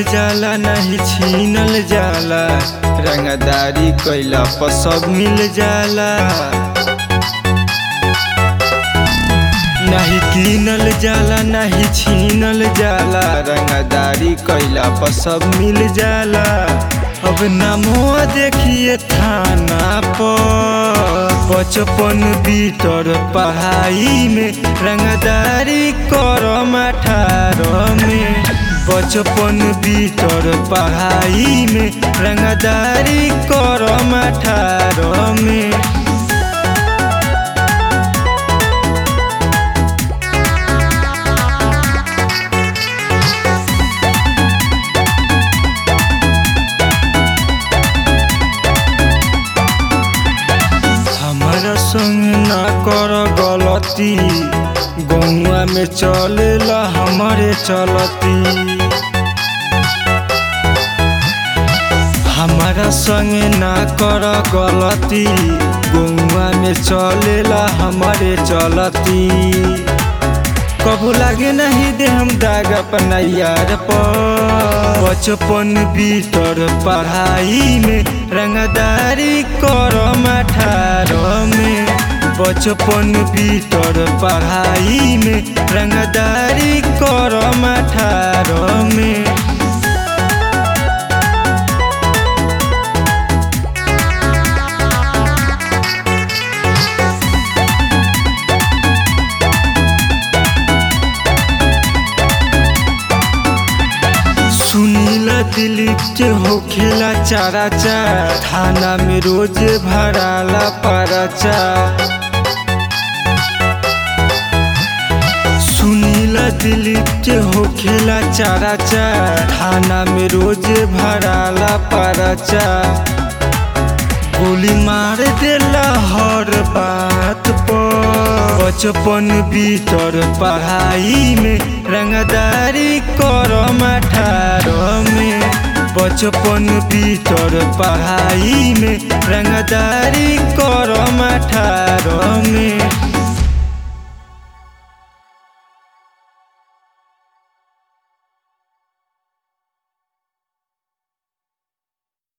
जाला नहीं छीनल जाला रंगदारी कैला पर सब मिल जाला नहीं कीनल जाला नहीं छीनल जाला रंगदारी कैला पर सब मिल जाला अब नामो देखिए थाना पर बचपन बीतर पढ़ाई में रंगदारी करम अठारह में बचपन बीतर पढ़ाई में रंगदारी करम अठारह में हमारा संग ना कर गलती गौआ में चलेला हमारे चलती हमारा संग ना कर गलती गौआ में चलेला हमारे चलती कबू लागे नहीं दे हम दाग अपना यार पर बचपन बीतर पढ़ाई में रंगदारी करम अठारह में बचपन बीतर पढ़ाई में रंगदारी करम अठारह में सुनीला दिलीप के होखेला चारा चार थाना में रोज भराला परचा सुनीला दिलीप के होखेला चारा चार थाना में रोज भराला परचा गोली मार देला हर बात पर बचपन बीतर पढ़ाई में रंगदारी करम अठारह में बचपन बीतर पढ़ाई में रंगदारी करम अठारह में